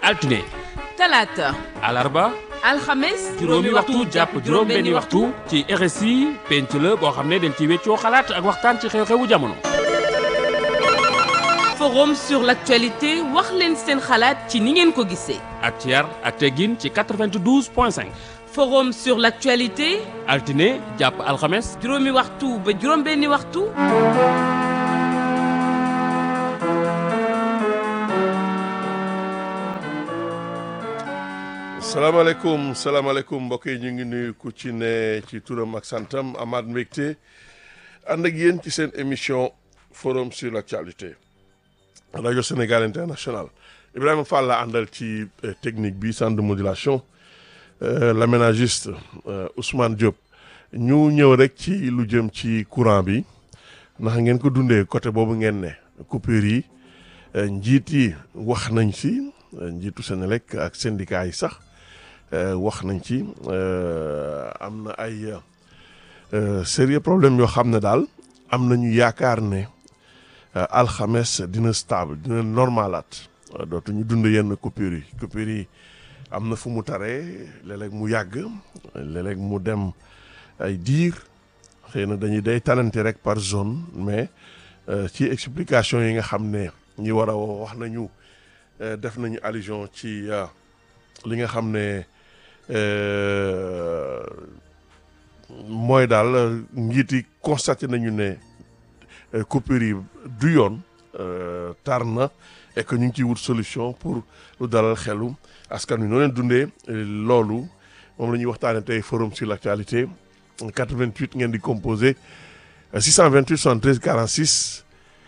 altine talaata alarba alxames juróomi waxtu jàpp juróom-benni waxtu ci RSI penc la boo xam ne dañ ci weccoo xalaat ak waxtaan ci xew-xewu jamono. forum sur l'actualité wax leen seen xalaat ci ni ngeen ko gisee ak ci yar ak teggin ci 92 point 5 forum sur l'actualité altine jàpp alxames juróomi waxtu ba juróom-benni waxtu salaamaaleykum salaamaaleykum mbokk yi ñu ngi nuyu ku ci ne ci turam ak santam Amath Mbégte ànd ak yéen ci seen émission forum sur l'actualité rajo Sénégal international Ibrahima Fall la àndal ci technique bi centre de modulation l'aménagiste Ousmane Diop ñu ñëw rek ci lu jëm ci courant bi ndax ngeen ko dundee côté boobu ngeen ne coupure yi njiit yi wax nañ ci njiitu Senelec ak syndicat yi sax wax nañ ci am na ay sérieux problème yoo xam ne daal am nañu yaakaar ne alxames dina stable dina normalaat dootuñu dund yenn coupure yi coupure yi am na fu mu taree léeg-léeg mu yàgg léeg-léeg mu dem ay diir xëy na dañuy day talante rek par zone mais ci explication yi nga xam ne ñi war a wax nañu def nañu allusion ci li nga xam ne mooy daal njiit yi constaté nañu ne coupure yi du yoon tar na et que ñu ngi ciy wut solution pour lu dalal xelu askan wi noo leen dundee loolu moom la ñuy waxtaanee tey forum sur l'actualité 88 ngeen di composé 628 73 46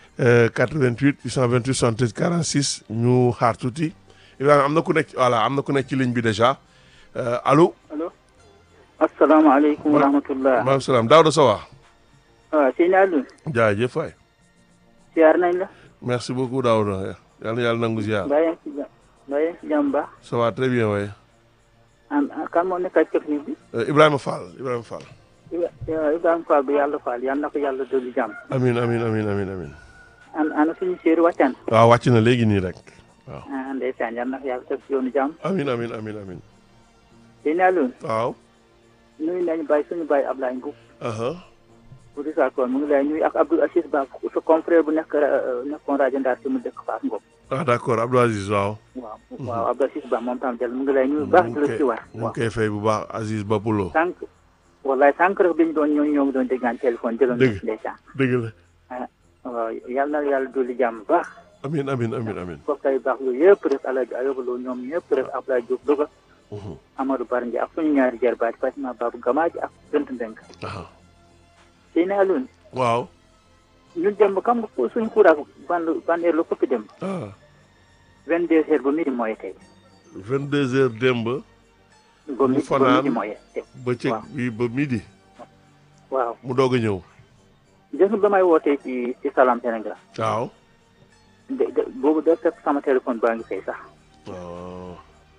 88 828 73 46 ñu xaar tuuti Ibrahima am na ku nekk voilà am na ku nekk ci ligne bi déjà allo. allo. asalaamaaleykum wa rahmatulah. maaleykum salaam Daouda Sowa. waaw sëñ Aliou. jaajëf waay. ziar nañ la. merci beaucoup Daouda yal na yàlla nangu ziar. mbaa yaa ngi ci jàmm mbaa yaa ngi ci jàmm baax. ça va très bien waay. am kan moo nekk ak technique bi. Ibrahima Fall Ibrahima Fall. Ibrahima Fall bi yàlla Fall yal na ko yàlla dolli jàmm. amiin amiin amiin amiin amiin. an ana suñu séeri wàccaan. waaw wàcc na léegi nii rek waaw. ah ndeysaan yal na ko yàlla teg si yoonu jàmm. amiin amiin amiin amiin. sëñ Aliou. waaw. nuyu nañu bàyyi suñu bàyyi Ablaye Mbow. aha bu di saa koon mu ngi lay nuyu ak Abdou Aziz Ba sa confrère bu nekk nekkoon rajo Ndar ci mu dëkk Fass Ngom. ah d'accord Abdou Aziz waaw. waaw waaw Abdou Aziz Ba moom tam jël mu ngi lay nuyu baax di la ci war. mu ngi koy fay bu baax Aziz Bapulo. sànq wallaay sànq rek bi ñu doon ñoo ñoo ngi doon déggaan téléphone jëloon Dëgg. na ndeysaan dëgg la. waaw yal na yàlla dolli jàmm bu baax amiin amiin amiin amiin. mbokk yi baax yooyu yëpp rek Alaaji Ayoba Lo ñoom ñëpp rek Abdoulaye Diop Louga Mhm. Amadou Bar Ndiaye ak suñu ñaari jarbaat Fatima Babou Gamaaji ak Bent Ndeng aha sëy na Alioune waaw. ñun dem xam nga ko suñu kuuraak ban ban heure la koppi dem ah vingt deux heures ba midi mooy tey 22 heures démb ba Mu midi ba fanaan. midi mooy tey bëccëg waaw. bi ba midi waaw mu doog a ñëw. gis nga ba may wootee ci ci Salam Sénégal waaw. de de boobu da fekk sama téléphone baa ngi fay sax waaw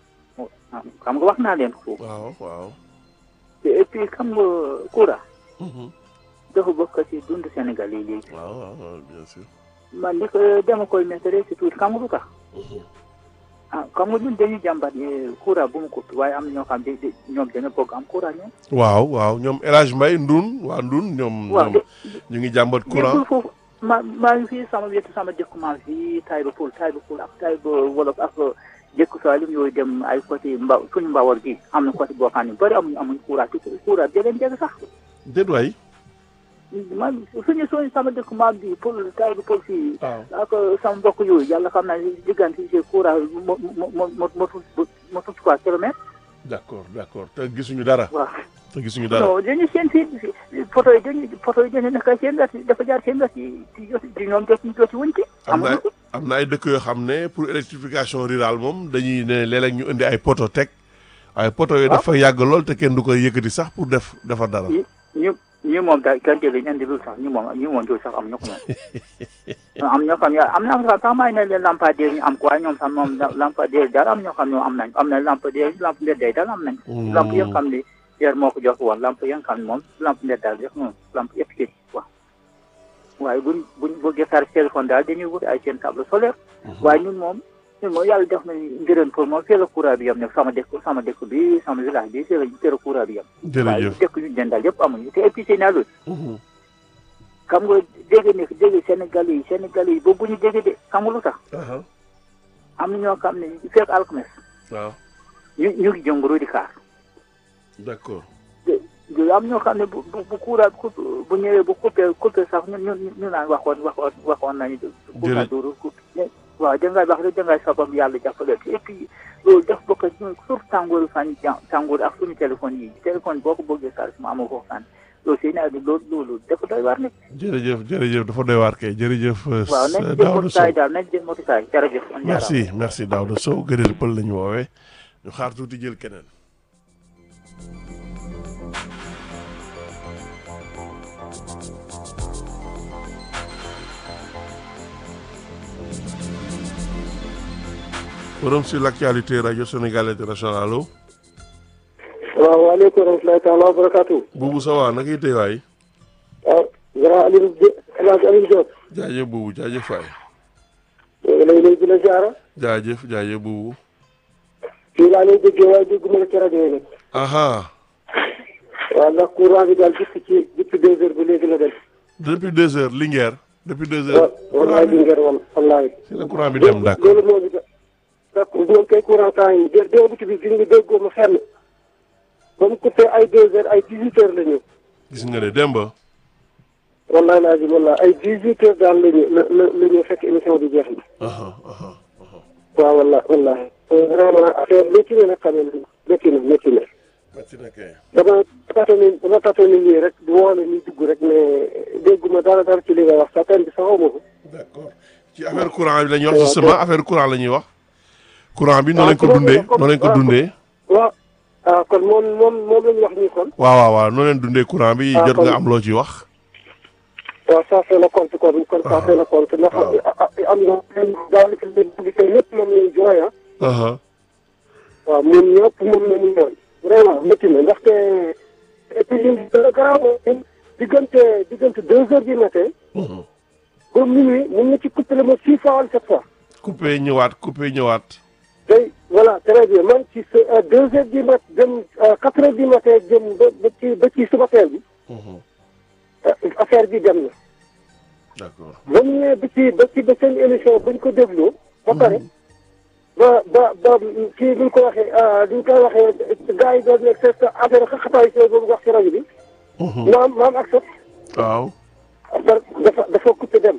xam nga wax naa leen ko waaw waaw. et puis xam nga kuura Mhm. dafa bokk ci dund Sénégal yi léegi waaw waaw waaw, bien sûr. man li ko dama koy mettre ci tuuti xam nga lu tax Mhm. ah xam nga ñun dañuy jàmbat ne courant bu mu ko waaye am na ñoo xam ne de- ñoom dañoo bëgg am courant ñoom. waaw waaw ñoom El Hadj Mbaye Ndun waa Ndun ñoom. waaw ñoom ñu ngi jàmbat courant. nekkul foofu ma maa ngi fii sama wetu sama dëkk maa ngi fii Taïba Poul Taïba Poul ak Taïba Wolof ak jëkk Salim yooyu dem ay côté mba suñu mbawar gi am na côté boo xam ne bëri amuñu amuñ courant te courant bi leen jege sax déet waay. man suñu suñu sama dëkk maam bi Poul Taïba Poul fii waaw. ak sama mbokk yooyu yàlla xam naa ne diggante si courant mo mo mo mo motul motul trois kilomètres d'accord d'accord te gisuñu dara. waaw te gisuñu dara. non dañuy seen fii photo yi dañuy photo yi dañuy nekk seen wet dafa jaar seen wet yi ci jot ci ñoom jot jot ci wuñ ci am na amuñu ko am na ay dëkk yoo xam ne pour électrification rurale moom dañuy ne léeg-léeg ñu indi ay poto teg ay poto yooyu waaw. dafa yàgg lool te kenn du koy yëkkati sax pour def defar dara. ñu ñu ñu moom daal kenn jëlee ñu indi lu sax ñu moom ñu moom jooju sax am ñu ko moom am ñoo xam ne am na sax sax may ne leen lampadaire ñu am ko waaye ñoom sax moom lampadaire daal am ñoo xam ne am nañ am na lampadaire lampe mbedday daal am nañ Mm. lampe yoo xam ne yer moo ko jox woon lampe yoo xam ne moom lampe mbedd daal jox moom lampe yëpp ci waaw waaye buñ buñ bëggee far téléphone daal dañuy wut ay seen table solaire waaye ñun moom ñun moom yàlla def nañu njëriñ pour moom fii la courant bi yem nag sama dëkk sama dëkk bi sama village bi fii la fii la courant bi yem. waaye jërëjëf dëkk yu dendal yëpp amuñu te et puis c'est naalul Mhm. xam nga dégg ne dégg Sénégal yi Sénégal yi boobu ñu dégg de xam nga lu tax aha am na ñoo xam ne fekk alxames waaw ñu ñu ngi jënguru di kaar d'accord de am ñoo xam ne bu bu bu courant bu bu ñëwee bu coupé coupé sax ñun ñun ñu naan waxoon waxoon waxoon nañu. courant dooru coupé waaw dangay wax rek dangay sabab yàlla jàppale et puis loolu def bokk ak ñun surtout tàngooru fan yi tàngoor ak suñu téléphone yi téléphone boo ko bëggee charge mu amoo foofu fan loolu seen naa loolu loolu dafa doy waar nag. jërëjëf jërëjëf dafa doy waar kay jërëjëf euh, waaw nañ jël Daouda motukaay Sow daal nañ jël motukaay jërëjëf. on jaaraama. merci merci Daouda Sow gërël pël lañu woowee ñu xaar tuuti jël keneen forum sur l'actualité radio Sénégal international allo waaw waaleykum wa rahmatulahi taala wa barakaatu. buubu sa waa naka tey waay waaw grand Alioune Diop El Hadj Alioune Diop. jaajëf buubu jaajëf waay ñu ngi lay nuyu di la jaara. jaajëf jaajëf buubu fii laa lay déggee waaye dégguma la ci rajo yi nag. aha waaw ndax courant bi daal depuis ci depuis deux heures ba léegi la dem. depuis deux heures Linguère depuis deux waaw heures wallaay bi ngeen wal wallaay. si la courant bi dem d'accord loolu moo ñu da d'accord ñoom kay courant temps yi dé démb bi gis nga déggoo ma fenn. ba mu coupé ay deux heures ay dix huit heures la ñu. gis nga de Demba wallaay laa ji wallaay ay dix huit heures daal la ñu la la la ñu fekk émission bi jeex na. aha aha waaw wallaay wallaay. vraiment affaire métti na nag xam ne métti na métti na. metti na kay dama tatooni dama tatooni nii rek di woole ni dugg rek mais dégguma dara dara ci li nga wax sa pen bi sax xaw ma ko d'accord ci affaire courant bi la ñuy wax justement affaire courant la ñuy wax courant bi noo leen ko dundee noo leen ko dundee waaw ah kon moom moom moom la ñu wax nii kon waaw waaw waaw noo leen dundee courant bi Ah, jot kon- nga am loo ci wax waaw ça fait le compte kon kon ça fait le compte ndax waaw. am na daanaka publicité ñëpp moom lañu jooy ah aha waaw moom ñëpp moom la ñu jooy vraiment métti na ndaxte et puis li dana garaaw mooy diggante diggante deux heures du matin Mhm. ba minuit mun na ci coupé le ma six fois wala sept fois coupé ñëwaat coupé ñëwaat day voilà très bien man ci sa deux heures du mat jëm quatre heures du matin jëm ba ba ci ba ci suba teel bi Mhm. euh, affaire bi dem na d'accord ba mu ñëwee ba ci ba ci ba seen émission buñ ko dégloo ba pare ba ba ba kii buñ ko waxee duñ koy waxee gars yi doon nekk c'est affaire xaxataay si boobu wax ci rajo bi Mhm. maam maam ak sot waaw dafa dafa coupé dem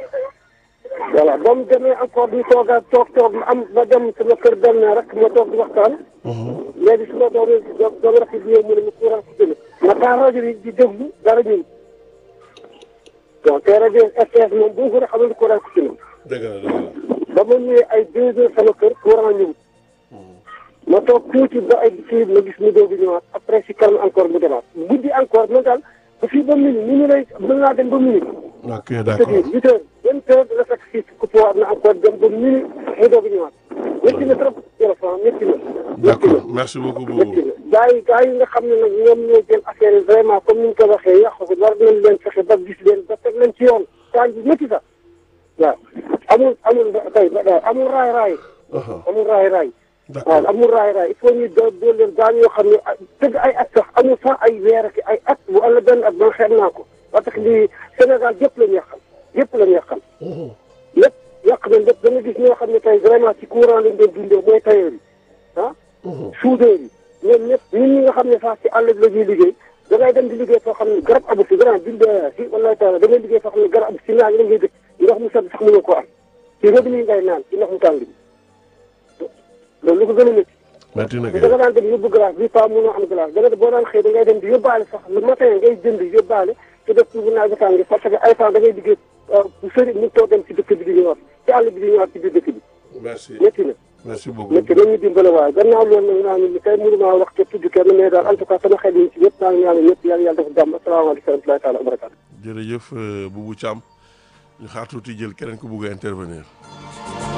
voilà ba mu demee encore ñu toogaat toog toog ma am ma dem sama kër dem na rek ma toog di waxtaan Mhm. léegi su ma doon doon doon rafet bi ñëw mu ne ma courant coupé na ma taal rajo bi di déglu dara ñun bon te rajo RTS moom bu ko xamal ni courant coupé na dëgg la dëgg la ba ma ñëwee ay deux heures sama kër courant ñëw ma toog tuuti ba ay kii ma gis mu doog a ñëwaat après si kanam encore mu demaat guddi encore man daal ba fii ba minuit minuit lay mën naa dem ba minuit ok c'est-à-dire d'accord huit heures vingt heures dina fekk fii coupé waat na encore dem ba minuit mu doog a ñëwaat métti na trop téléphone métti na métti na d'accord merci beaucoup métti Boubou na gars yi gars yi nga xam ne nag ñoom ñoo jël affaire yi vraiment comme ni ñu ko waxee yàq ko war nañ leen fexe ba gis leen ba teg leen ci yoon temps bi métti sax waaw amul amul tey amul raay raay aha amul raay raay waaw d'accord amul raay raay il faut ñu do dool leen daan yoo xam ne ay tëgg ay at sax amul sax ay weer ak ay at bu wala benn at ba xeeb naa ko parce que lii Sénégal yëpp la ñu yàqal yëpp la ñu yàqal Mhm. lépp yàq nañ lépp da nga gis ñoo xam ne tey vraiment ci courant lañ doon dundee mooy tailleur yi ah Mhm. soudeur yi ñoom ñëpp ñun ñi nga xam ne sax ci àll bi la ñuy liggéey da ngay dem di liggéey foo xam ne garab amu fi grand bind si wallahi taala da ngay liggéey foo xam ne garab amu fi si naaj la ngay dëkk ndox mu sedd sax mënoo ko am ci robinet yi ngay naan ci ndox mu tàng bi loolu lu ko gën a métti metti na da nga kay daan dem yóbbu glace bi pas mënoo am glace da nga boo daan xëy da ngay dem di yóbbaale sax le matin ngay jënd yóbbaale te def bu naaj bi tàng parce que ay temps da ngay liggéey bu sëri mu toog dem ci dëkk bi di ñëwaat ci àll bi di ñëwaat ci biir dëkk bi merci métti na merci beaucoup métti nañu dimbale waaye gannaaw loolu nag naa ne tey mënu maa wax te tudd kenn mais daal en tout cas sama xel yi ci ñëpp maa ngi ñaanal ñëpp yàlla yàlla dafa jàmm asalaamaaleykum wa rahmatulahi taala wa barakatu jërëjëf euh, Boubou Thiam ñu xaar tuuti jël keneen ku bugg a intervenir